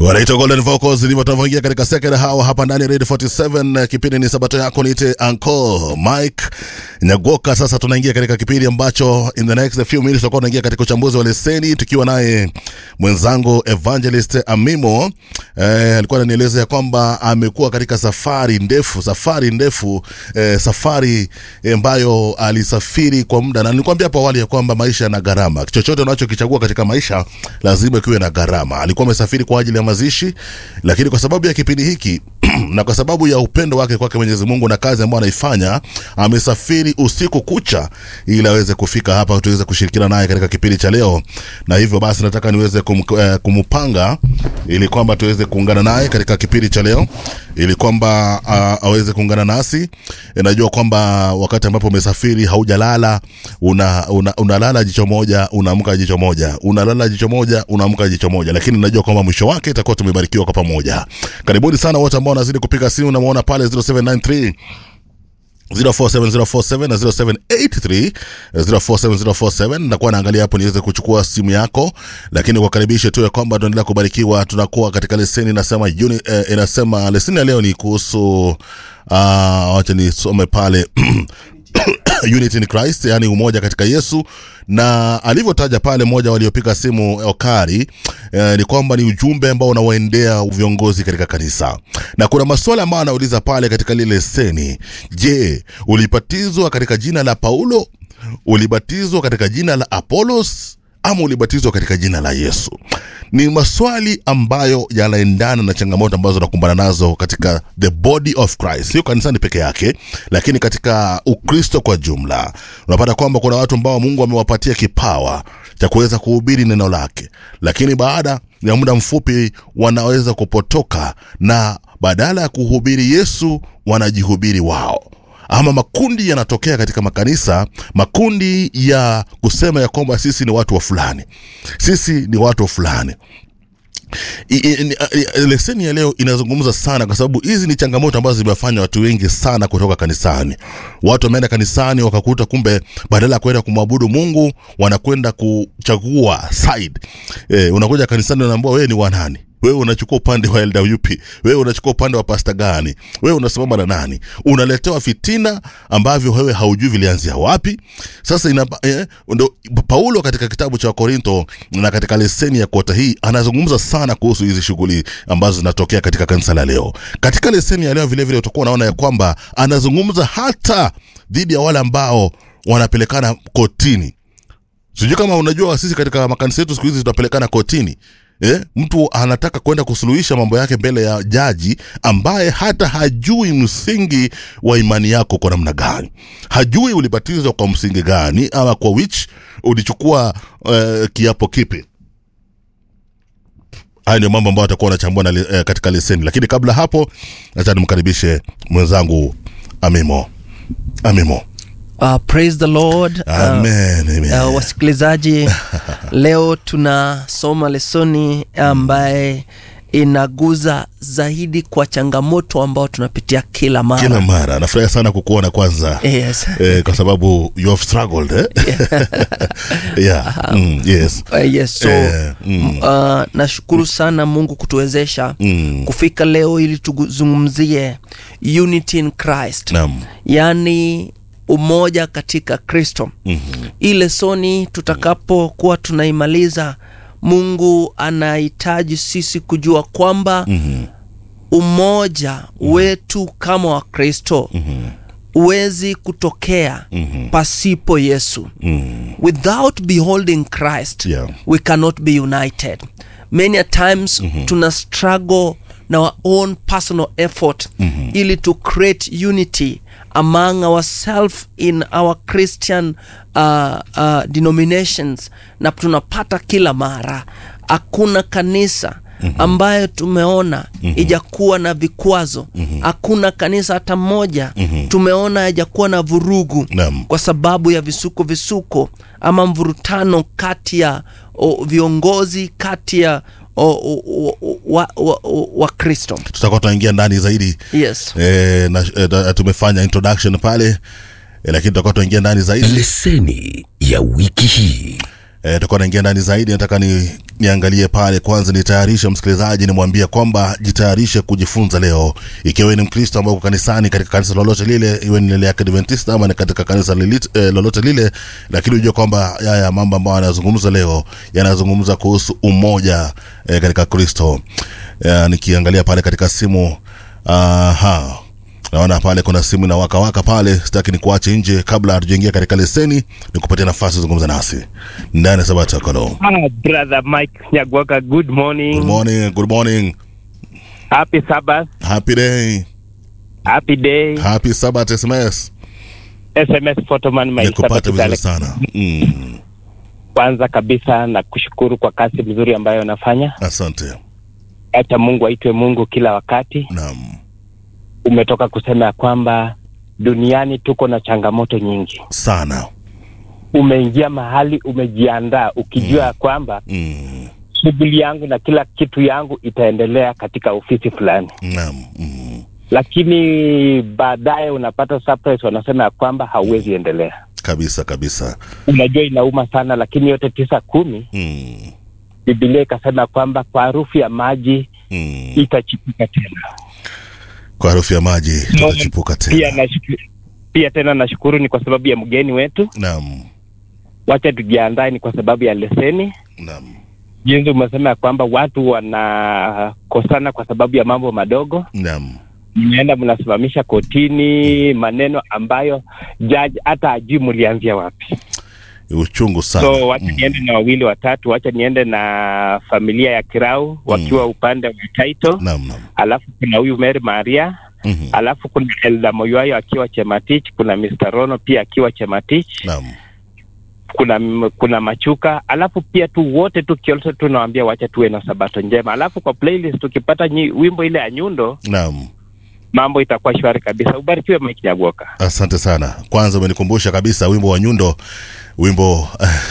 wanaitwa Golden Vocals ndivyo tunavyoingia katika second hour hapa ndani ya Radio 47. Kipindi ni sabato yako, niite Uncle Mike Nyagoka. Sasa tunaingia katika kipindi ambacho in the next few minutes tutakuwa tunaingia katika uchambuzi wa leseni tukiwa naye mwenzangu Evangelist Amimo. Eh, alikuwa ananieleza ya kwamba amekuwa katika safari ndefu, safari ndefu, eh, safari ambayo alisafiri kwa muda, na nilikwambia hapo awali ya kwamba maisha yana gharama. Chochote unachokichagua katika maisha lazima kiwe na gharama. Alikuwa amesafiri kwa ajili ya mazishi, lakini kwa sababu ya kipindi hiki na kwa sababu ya upendo wake kwake Mwenyezi Mungu na kazi ambayo anaifanya, amesafiri usiku kucha ili aweze kufika hapa tuweze kushirikiana naye katika kipindi cha leo, na hivyo basi nataka niweze kum, eh, kumpanga ili kwamba tuweze kuungana naye katika kipindi cha leo ili kwamba uh, aweze kuungana nasi. E, najua kwamba wakati ambapo umesafiri haujalala, una, una, unalala jicho moja unaamka jicho moja, unalala jicho moja unaamka jicho moja, lakini najua kwamba mwisho wake itakuwa tumebarikiwa kwa pamoja. Karibuni sana wote ambao wanazidi kupiga simu, namuona pale 0793 047047 na 0783 047047 nakuwa naangalia hapo niweze kuchukua simu yako, lakini kukaribisha tu ya kwamba tunaendelea kubarikiwa. Tunakuwa katika leseni inasema uni, eh, inasema leseni ya leo ni kuhusu uh, wacha nisome pale unity in Christ, yani umoja katika Yesu, na alivyotaja pale mmoja waliopiga simu Okari eh, ni kwamba ni ujumbe ambao unawaendea viongozi katika kanisa, na kuna maswali ambayo anauliza pale katika lile leseni. Je, ulibatizwa katika jina la Paulo? Ulibatizwa katika jina la Apolos ama ulibatizwa katika jina la Yesu? Ni maswali ambayo yanaendana na changamoto ambazo tunakumbana nazo katika the body of Christ, sio kanisani peke yake, lakini katika Ukristo kwa jumla. Unapata kwamba kuna watu ambao Mungu amewapatia kipawa cha kuweza kuhubiri neno lake, lakini baada ya muda mfupi wanaweza kupotoka na badala ya kuhubiri Yesu wanajihubiri wao ama makundi yanatokea katika makanisa, makundi ya kusema ya kwamba sisi ni watu wa fulani, sisi ni watu wa fulani. I- i- i- leseni ya leo inazungumza sana kwa sababu hizi ni changamoto ambazo zimefanya watu wengi sana kutoka kanisani. Watu wameenda kanisani wakakuta kumbe badala ya kwenda kumwabudu Mungu wanakwenda kuchagua side. Eh, unakuja kanisani unaambiwa wewe ni wanani? wewe unachukua upande wa LWP, wewe unachukua upande wa pasta gani, wewe unasimama na nani? Unaletewa fitina ambavyo wewe haujui vilianzia wapi. Sasa ina, eh, ndo Paulo katika kitabu cha Korinto na katika leseni ya kota hii anazungumza sana kuhusu hizi shughuli ambazo zinatokea katika kanisa la leo. Katika leseni ya leo vilevile utakuwa unaona ya kwamba anazungumza hata dhidi ya wale ambao wanapelekana kotini. Sijui kama unajua sisi katika makanisa yetu siku hizi tunapelekana kotini. Eh, mtu anataka kwenda kusuluhisha mambo yake mbele ya jaji ambaye hata hajui msingi wa imani yako kwa namna gani, hajui ulibatizwa kwa msingi gani, ama kwa which ulichukua uh, kiapo kipi. Haya ndio mambo ambayo atakuwa anachambua na, uh, katika leseni, lakini kabla hapo, acha nimkaribishe mwenzangu Amimo. Amimo. Uh, praise the Lord. Amen, amen. Uh, uh, wasikilizaji, leo tunasoma lesoni ambaye inaguza zaidi kwa changamoto ambao tunapitia kila mara. Kila mara nafurahi sana kukuona kwanza Yes. eh, kwa sababu you have struggled eh? yeah. mm, yes. Uh, yes, so Eh, mm. uh, nashukuru sana Mungu kutuwezesha Mm. kufika leo ili tuzungumzie unity in Christ. Naam. yaani umoja katika Kristo. Mhm. Hii lesoni tutakapokuwa tunaimaliza, Mungu anahitaji sisi kujua kwamba Mhm. umoja wetu kama Wakristo huwezi kutokea pasipo Yesu. Mm. Without beholding Christ, Yeah. we cannot be united. Many a times tuna struggle na our own personal effort ili to create unity among ourselves in our Christian uh, uh, denominations, na tunapata kila mara hakuna kanisa ambayo tumeona ijakuwa na vikwazo. Hakuna kanisa hata moja tumeona haijakuwa na vurugu Naam. kwa sababu ya visuko visuko ama mvurutano kati ya o, viongozi kati ya o, o, o, wa, wa, wa, wa Kristo. tutakuwa tunaingia ndani zaidi Yes. eh, na, eh, na- tumefanya introduction pale eh, lakini tutakuwa tunaingia ndani zaidi leseni ya wiki hii Eh, tutakuwa naingia ndani zaidi. Nataka ni niangalie pale kwanza, nitayarishe msikilizaji, nimwambie kwamba jitayarishe kujifunza leo, ikiwa wewe ni Mkristo ambao uko kanisani, katika kanisa lolote lile, iwe ni ile ya Adventista ama ni katika kanisa lilit, eh, lolote lile, lakini ujue kwamba haya mambo ambayo yanazungumza leo yanazungumza kuhusu umoja eh, katika Kristo. Eh, nikiangalia pale katika simu aha naona pale kuna simu na waka waka pale, sitaki ni kuache nje kabla hatujaingia katika leseni, ni kupatia nafasi zungumza nasi ndani ya Sabato Kalo. Ah, brother Mike Nyagwaka, good morning. Good morning, good morning, Happy Sabbath, happy day, happy day. happy Sabbath SMS. SMS Photoman my Nikupata Sabbath vizuri Galaxy. sana mm, Kwanza kabisa na kushukuru kwa kazi mzuri ambayo unafanya. asante. Acha Mungu aitwe Mungu kila wakati. Naam, Umetoka kusema ya kwamba duniani tuko na changamoto nyingi. sana Umeingia mahali umejiandaa ukijua ya kwamba mm, shughuli yangu na kila kitu yangu itaendelea katika ofisi fulani, naam mm, lakini baadaye unapata surprise, wanasema ya kwamba hauwezi endelea. kabisa kabisa unajua inauma sana lakini yote tisa kumi mm, bibilia ikasema kwamba kwa harufu ya maji mm. itachipuka tena Kwa harufu ya maji tutachipuka pia tena. nashukuru, pia tena nashukuru ni kwa sababu ya mgeni wetu Naam, wacha tujiandae ni kwa sababu ya leseni naam, jinsi umesema ya kwamba watu wanakosana kwa sababu ya mambo madogo naam, mnaenda mnasimamisha kotini maneno ambayo jaji hata ajui mlianzia wapi uchungu sana so wacha mm, niende na wawili watatu wacha niende na familia ya kirau wakiwa upande wa title naam, naam. alafu kuna huyu Mary Maria Mhm, alafu kuna Elda Moyoayo akiwa Chematich, kuna Mr. Rono pia akiwa Chematich, naam. kuna kuna Machuka, alafu pia tu wote tu kiolso tunawaambia wacha tuwe na sabato njema. Alafu kwa playlist tukipata nyi, wimbo ile ya nyundo, Naam. mambo itakuwa shwari kabisa. Ubarikiwe Mike Nyagoka. Asante sana. Kwanza umenikumbusha kabisa wimbo wa Nyundo, wimbo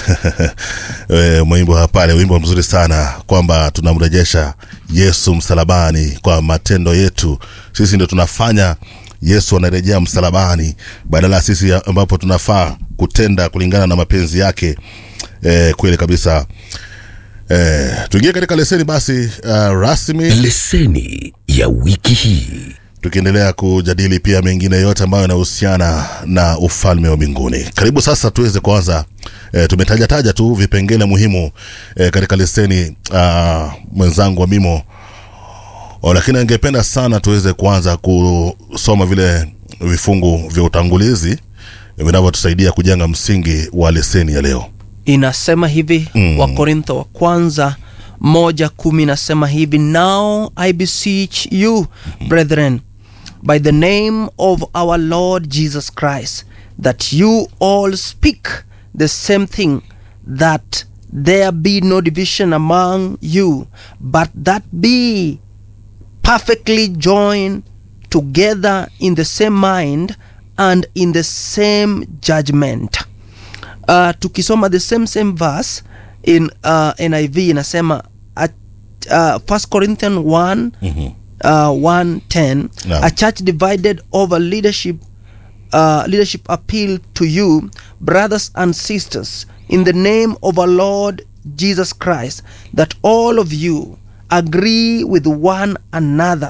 eh, mwimbo pale, wimbo mzuri sana kwamba tunamrejesha Yesu msalabani kwa matendo yetu. Sisi ndio tunafanya Yesu anarejea msalabani badala ya sisi ambapo tunafaa kutenda kulingana na mapenzi yake. Eh, kweli kabisa. Eh, tuingie katika leseni basi uh, rasmi leseni ya wiki hii tukiendelea kujadili pia mengine yote ambayo yanahusiana na ufalme wa mbinguni. Karibu sasa tuweze kuanza e, tumetaja taja tu vipengele muhimu e, katika leseni uh, mwenzangu wa Mimo o, lakini angependa sana tuweze kuanza kusoma vile vifungu vya utangulizi vinavyotusaidia kujenga msingi wa leseni ya leo. inasema hivi Mm. wakorintho wa kwanza moja kumi inasema hivi now i beseech you brethren by the name of our lord jesus christ that you all speak the same thing that there be no division among you but that be perfectly joined together in the same mind and in the same judgment uh, tukisoma the same same verse in uh, niv inasema a, uh, 1 corinthian 1 Mhm. uh, 110 Naam. a church divided over leadership uh, leadership appeal to you brothers and sisters in the name of our lord jesus christ that all of you agree with one another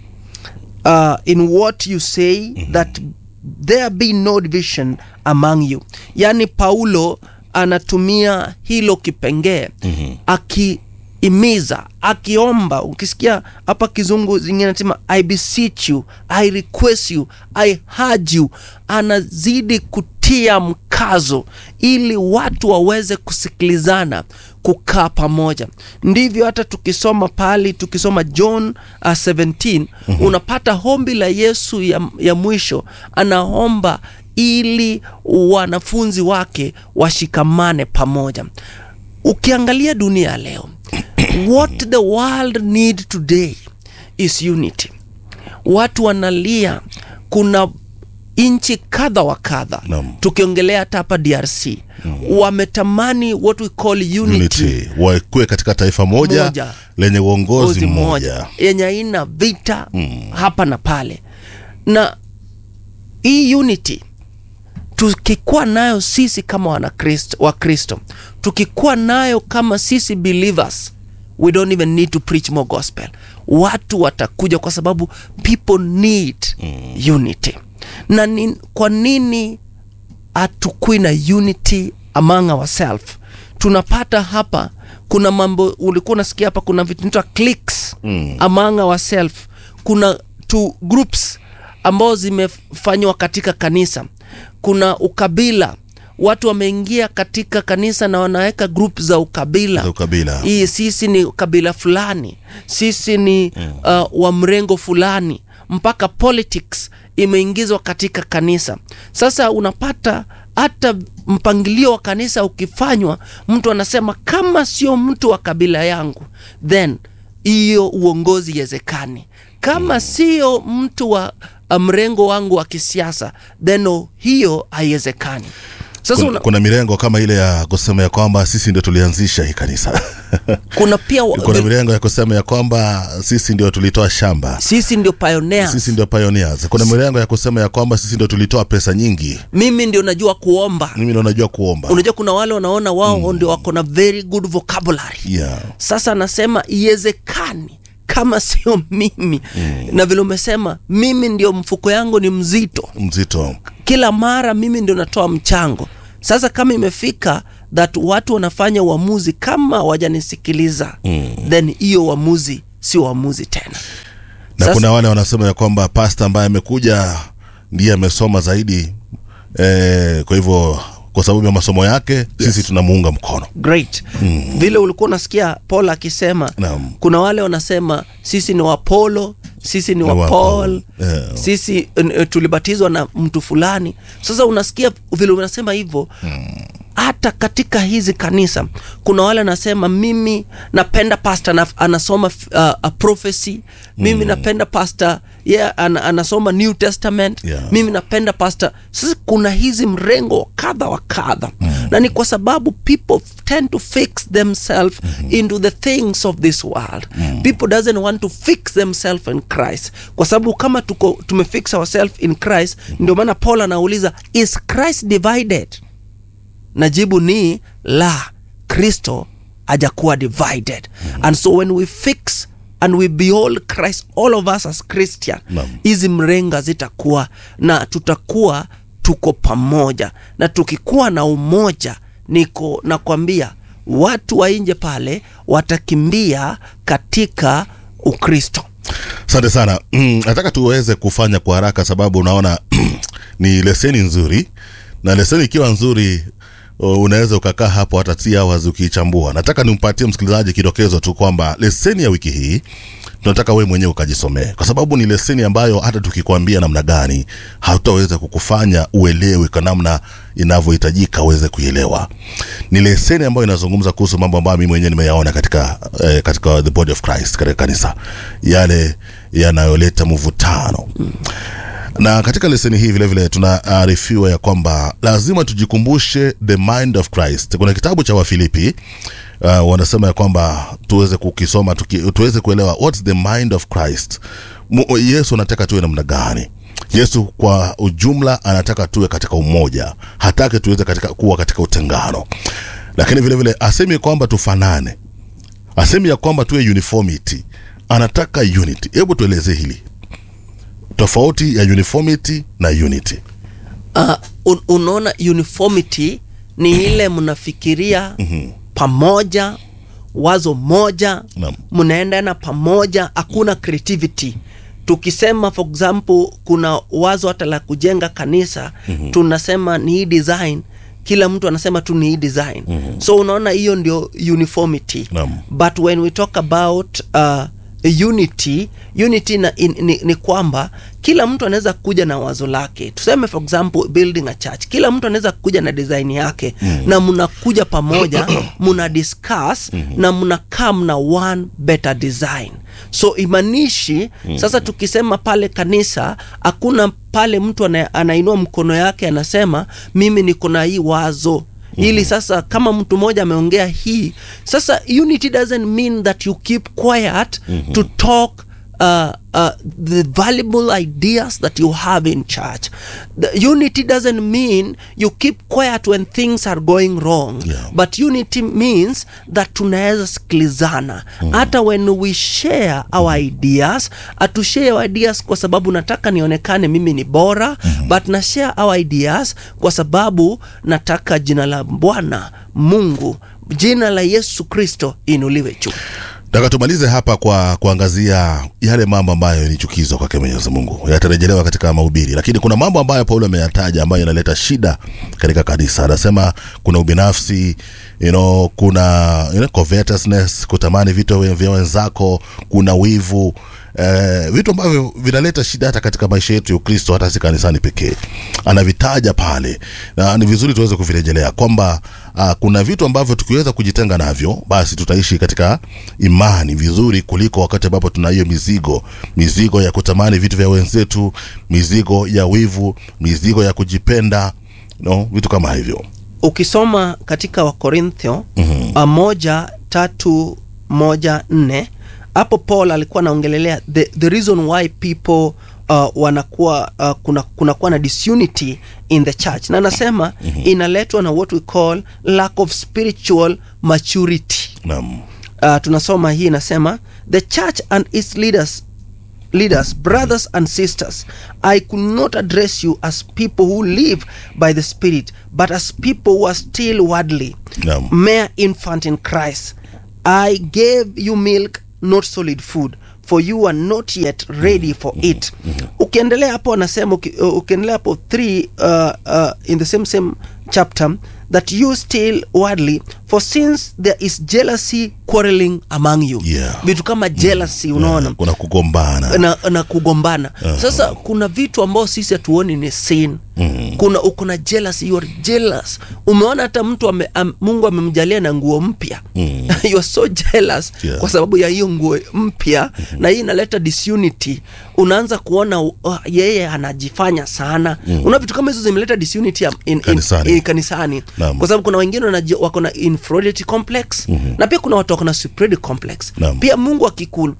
uh, in what you say that there be no division among you yaani paulo anatumia hilo kipengee Mhm. akiimiza akiomba ukisikia hapa kizungu zingine nasema i beseech you i request you i urge you anazidi kutia mkazo ili watu waweze kusikilizana kukaa pamoja ndivyo hata tukisoma pali tukisoma john uh, 17 unapata hombi la yesu ya, ya mwisho anaomba ili wanafunzi wake washikamane pamoja ukiangalia dunia ya leo what the world need today is unity watu wanalia kuna nchi kadha wa kadha Naam. tukiongelea hata hapa drc wametamani what we call unity, Unity wakuwe katika taifa moja, Moja. lenye uongozi uongozi mmoja. yenye aina vita Mm. hapa na pale na hii unity tukikuwa nayo sisi kama wanakristo wakristo tukikuwa nayo kama sisi believers we don't even need to preach more gospel watu watakuja kwa sababu people need mm. unity na ni, kwa nini hatukui na unity among ourselves tunapata hapa kuna mambo ulikuwa unasikia hapa kuna vitu inaitwa cliques mm. among ourselves kuna two groups ambao zimefanywa katika kanisa kuna ukabila watu wameingia katika kanisa na wanaweka group za ukabila Za ukabila. hii sisi ni kabila fulani sisi ni uh, wa mrengo fulani mpaka politics imeingizwa katika kanisa sasa unapata hata mpangilio wa kanisa ukifanywa mtu anasema kama sio mtu wa kabila yangu then hiyo uongozi iwezekani kama sio mtu wa uh, mrengo wangu wa kisiasa then oh, hiyo haiwezekani sasa kuna, una, kuna mirengo kama ile ya kusema ya kwamba sisi ndio tulianzisha hii kanisa kuna pia wa- kuna mirengo ya kusema ya kwamba sisi ndio tulitoa shamba sisi ndio pioneers sisi ndio pioneers kuna mirengo ya kusema ya kwamba sisi ndio tulitoa pesa nyingi mimi ndio najua kuomba mimi ndio najua kuomba unajua kuna wale wanaona wao mm. ndio wako na very good vocabulary yeah. sasa anasema iwezekani kama sio mimi mm. na vile umesema mimi ndio mfuko yangu ni mzito mzito kila mara mimi ndio natoa mchango sasa kama imefika that watu wanafanya uamuzi kama wajanisikiliza mm. then hiyo uamuzi sio uamuzi tena na Sasa- kuna wale wanasema ya kwamba pasta ambaye amekuja ndiye amesoma zaidi eh, kwa hivyo kwa sababu ya masomo yake yes. sisi tunamuunga mkono great mm. vile ulikuwa unasikia paul akisema Naam. kuna wale wanasema sisi ni wapolo sisi ni wa wa Paul. paul Yeah. sisi uh, tulibatizwa na mtu fulani sasa unasikia vile unasema hivyo hata katika hizi kanisa kuna wale anasema mimi napenda pasta na, anasoma uh, a prophecy mimi napenda pasta yeah, an, anasoma new testament Yeah. mimi napenda pasta sasa kuna hizi mrengo wa kadha wa kadha mm. na ni kwa sababu people tend to fix themselves mm-hmm. into the things of this world mm. people doesn't want to fix themselves in christ kwa sababu kama tuko tumefix ourselves in christ ndio maana paul anauliza is christ divided na jibu ni la kristo hajakuwa divided and so when we fix and we behold christ all of us as christian Naam. hizi mrenga zitakuwa na tutakuwa tuko pamoja na tukikuwa na umoja niko nakwambia watu wa nje pale watakimbia katika ukristo asante sana Mm, nataka tuweze kufanya kwa haraka sababu unaona ni leseni nzuri na leseni ikiwa nzuri uh, unaweza ukakaa hapo hata t hours ukiichambua nataka nimpatie msikilizaji kidokezo tu kwamba leseni ya wiki hii tunataka wewe mwenyewe ukajisomee kwa sababu ni leseni ambayo hata tukikwambia namna gani hatutaweza kukufanya uelewe kwa namna inavyohitajika uweze kuielewa ni leseni ambayo inazungumza kuhusu mambo ambayo mimi mwenyewe nimeyaona katika eh, katika the body of christ katika kanisa yale yanayoleta mvutano na katika leseni hii vile vile tunaarifiwa ya kwamba lazima tujikumbushe the mind of christ kuna kitabu cha wafilipi uh, wanasema ya kwamba tuweze kukisoma tuki, tuweze kuelewa what's the mind of christ Mu, yesu anataka tuwe namna gani yesu kwa ujumla anataka tuwe katika umoja hataki tuweze katika, kuwa katika utengano lakini vile vile asemi kwamba tufanane asemi ya kwamba tuwe uniformity anataka unity hebu tueleze hili tofauti ya uniformity na unity uh, un, unaona uniformity ni ile mnafikiria pamoja wazo moja Naam. mnaendana pamoja hakuna creativity tukisema for example kuna wazo hata la kujenga kanisa mm-hmm. tunasema ni hii design kila mtu anasema tu ni hii design mm-hmm. so unaona hiyo ndio uniformity Naam. but when we talk about uh, unity unity na, in, ni, ni kwamba kila mtu anaweza kuja na wazo lake tuseme for example building a church kila mtu anaweza kuja na design yake mm. na mnakuja pamoja mna discuss mm-hmm. na mnakaa mna one better design so imanishi mm-hmm. sasa tukisema pale kanisa hakuna pale mtu ana, anainua mkono yake anasema mimi niko na hii wazo ili sasa kama mtu mmoja ameongea hii sasa unity doesn't mean that you keep quiet to talk uh, uh, the valuable ideas that you have in church. The unity doesn't mean you keep quiet when things are going wrong, Yeah. but unity means that tunaweza sikilizana hata when we share our ideas atushare our ideas kwa sababu nataka nionekane mimi ni bora but na share our ideas kwa sababu nataka jina la bwana mungu jina la yesu kristo inuliwe juu Nataka tumalize hapa kwa kuangazia yale mambo ambayo ni chukizo kwake Mwenyezi Mungu, yatarejelewa katika mahubiri, lakini kuna mambo ambayo Paulo ameyataja ambayo yanaleta shida katika kanisa. Anasema kuna ubinafsi you know, kuna you know, covetousness, kutamani vitu vya vya wenzako, kuna wivu eh, vitu ambavyo vinaleta shida hata katika maisha yetu ya Ukristo, hata si kanisani pekee. Anavitaja pale na ni vizuri tuweze kuvirejelea kwamba uh, kuna vitu ambavyo tukiweza kujitenga navyo, basi tutaishi katika imani vizuri kuliko wakati ambapo tuna hiyo mizigo, mizigo ya kutamani vitu vya wenzetu, mizigo ya wivu, mizigo ya kujipenda, no, vitu kama hivyo. ukisoma katika wakorintho mm-hmm. moja tatu moja nne hapo paul alikuwa anaongelelea the, the reason why people uh, wanakuwa uh, kuna kunakuwa na disunity in the church na anasema mm-hmm. inaletwa na what we call lack of spiritual maturity Naam. uh, tunasoma hii inasema the church and its leaders leaders brothers and sisters i could not address you as people who live by the spirit but as people who are still worldly Naam. mere infant in christ i gave you milk not solid food for you are not yet ready for it ukiendelea hapo anasema uki- uh, ukiendelea hapo 3 uh, uh, in the same same chapter that you still worldly for since there is jealousy quarreling among you Yeah. vitu kama jealousy unaona Yeah, kuna kugombana na, na kugombana sasa kuna vitu ambao sisi hatuoni ni sin mm. kuna kuna jealous you are jealous umeona hata mtu ame, am, mungu amemjalia na nguo mpya mm. you are so jealous Yeah. kwa sababu ya hiyo nguo mpya mm-hmm. na hii inaleta disunity unaanza kuona uh, yeye anajifanya sana mm. una vitu kama hizo zimeleta disunity ya- in, in, Kanisani. in, kanisani Naam. kwa sababu kuna wengine wanaji- wako na inferiority complex mm-hmm. na pia kuna watu wako na superiority complex Naam. pia mungu akiku-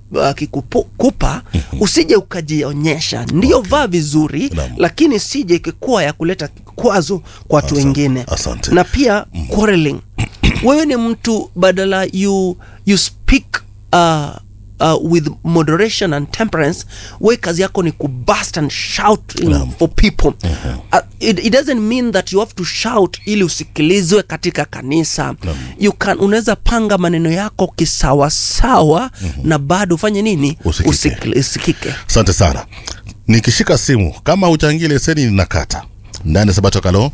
akikupa usije ukajionyesha ndio vaa vizuri Naam. lakini sije ikikuwa ya kuleta kwazo kwa watu Asante. wengine Asante. na pia quarreling wewe ni mtu badala you, you speak uh, Uh, with moderation and temperance we kazi yako ni kubust and shout you know, Naam. for people uh, it, it doesn't mean that you have to shout ili usikilizwe katika kanisa you can unaweza panga maneno yako kisawasawa na bado ufanye nini Usikike. Usikili- usikike asante sana nikishika simu kama uchangie leseni ninakata ndani ya sabato kalo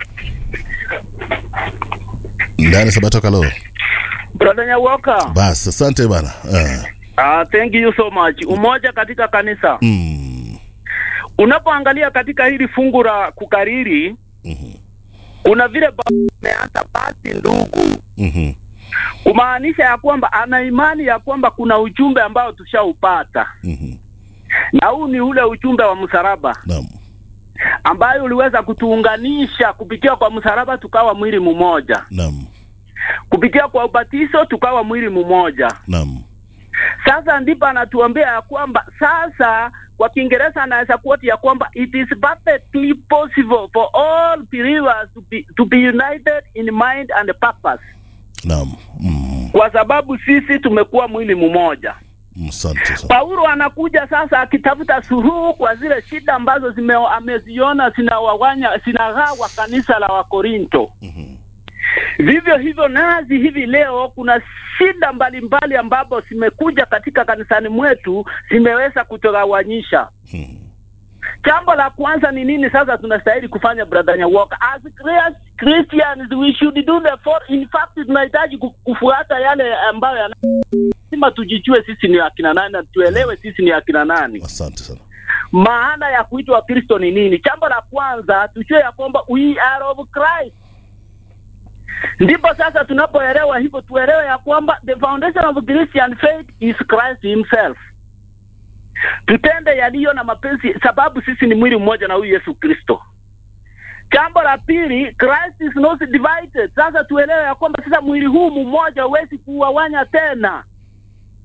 ndani ya sabato kalo Brother Nyawoka, basi asante bana uh, uh, thank you so much. Umoja katika kanisa. mm, Unapoangalia katika hili fungu la kukariri, kuna vile ba- umeanza basi ndugu, mhm, kumaanisha ya kwamba ana imani ya kwamba kuna ujumbe ambao tushaupata, mhm, na huu ni ule ujumbe wa msalaba naam ambayo uliweza kutuunganisha kupitia kwa msalaba, tukawa mwili mmoja, naam kupitia kwa ubatizo tukawa mwili mmoja. naam Sasa ndipo anatuambia ya kwamba sasa, kwa Kiingereza anaweza kuoti ya kwamba it is perfectly possible for all believers to be, to be united in mind and purpose, naam mm, kwa sababu sisi tumekuwa mwili mmoja. asante sana Paulo anakuja sasa akitafuta suluhu kwa zile shida ambazo zime, ameziona zinawawanya zinagawa kanisa la Wakorinto. Vivyo hivyo nazi hivi leo kuna shida mbalimbali ambapo zimekuja katika kanisani mwetu zimeweza kutogawanyisha. Jambo la kwanza ni nini sasa tunastahili kufanya brother Nyawoka? As Chris- Christians we should do the for in fact tunahitaji ku- kufuata yale ambayo yana lazima tujijue sisi ni akina nani na tuelewe sisi ni akina nani. asante sana Maana ya kuitwa Kristo ni nini? Jambo la kwanza tujue ya kwamba we are of Christ. Ndipo sasa tunapoelewa hivyo, tuelewe ya kwamba the foundation of Christian faith is Christ himself. Tutende yaliyo na mapenzi, sababu sisi ni mwili mmoja na huyu Yesu Kristo. Jambo la pili, Christ is not divided. Sasa tuelewe ya kwamba sasa mwili huu mmoja huwezi kuwawanya tena.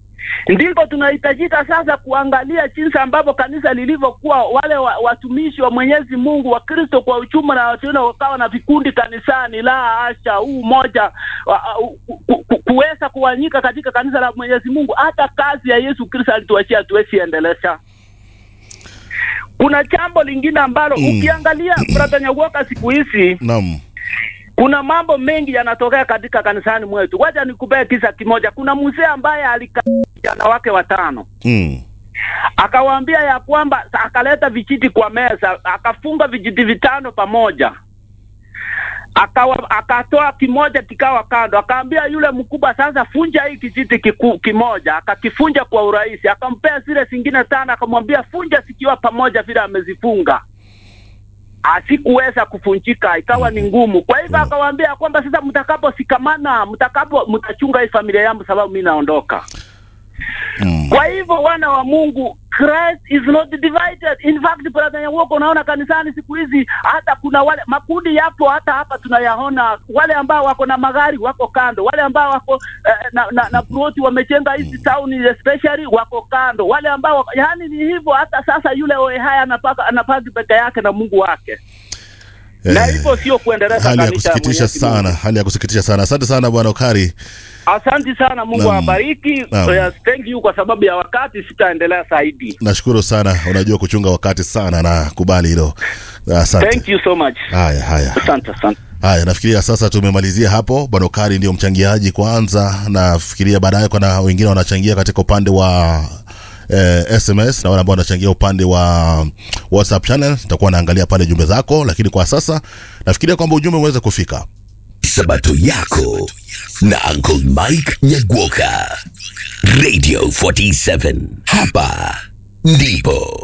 ndipo tunahitajika sasa kuangalia jinsi ambavyo kanisa lilivyokuwa, wale wa, watumishi wa Mwenyezi Mungu wa Kristo kwa uchuma na watu wengine wakawa na vikundi kanisani. La asha, huu moja wa- ku- ku- ku- kuweza kuwanyika katika kanisa la Mwenyezi Mungu, hata kazi ya Yesu Kristo alituachia tuwezi endelesha. Kuna jambo lingine ambalo Mm. ukiangalia brother Nyawoka siku hizi Naam. kuna mambo mengi yanatokea katika kanisani mwetu. Wacha nikupee kisa kimoja. Kuna mzee ambaye alikaa vijana wake watano Mm. akawaambia ya kwamba akaleta vijiti kwa meza, akafunga vijiti vitano pamoja, akawa akatoa kimoja kikawa kando, akaambia yule mkubwa, sasa funja hii kijiti kiku, kimoja. Akakifunja kwa urahisi, akampea zile zingine tano, akamwambia funja zikiwa pamoja vile amezifunga asikuweza kufunjika, ikawa ni ngumu. Kwa hivyo akawaambia kwamba sasa mtakaposikamana, mtakapo mtachunga hii familia yangu, sababu mi naondoka. Mm. Kwa hivyo wana wa Mungu, Christ is not divided. In fact, brother Nyawoko, unaona kanisani siku hizi hata kuna wale makundi yapo, hata hapa tunayaona, wale ambao wako na magari wako kando, wale ambao wako eh, na, na, na ploti wamejenga hizi town especially wako kando, wale ambao wako, yani ni hivyo. Hata sasa yule Oehaya anapaka anapaki peke yake na Mungu wake na Eh, hivyo sio kuendeleza hali ya kanisa ya kusikitisha Mwenyezi Mungu. sana, hali ya kusikitisha sana. Asante sana bwana Okari. Asante sana, Mungu Naam. awabariki. Naam. Yes, thank you kwa sababu ya wakati, sitaendelea zaidi. Nashukuru sana, unajua kuchunga wakati sana na kubali hilo. Thank Asante. you so much. Haya, haya. Asante, asante. Haya, nafikiria sasa tumemalizia hapo. Bwana Okari ndio mchangiaji kwanza, nafikiria baadaye kuna wengine wanachangia katika upande wa eh, SMS na wale ambao wanachangia upande wa WhatsApp channel. Nitakuwa naangalia pale jumbe zako, lakini kwa sasa nafikiria kwamba ujumbe umeweza kufika. Sabato yako na Uncle Mike Nyagwoka. Radio 47. Hapa ndipo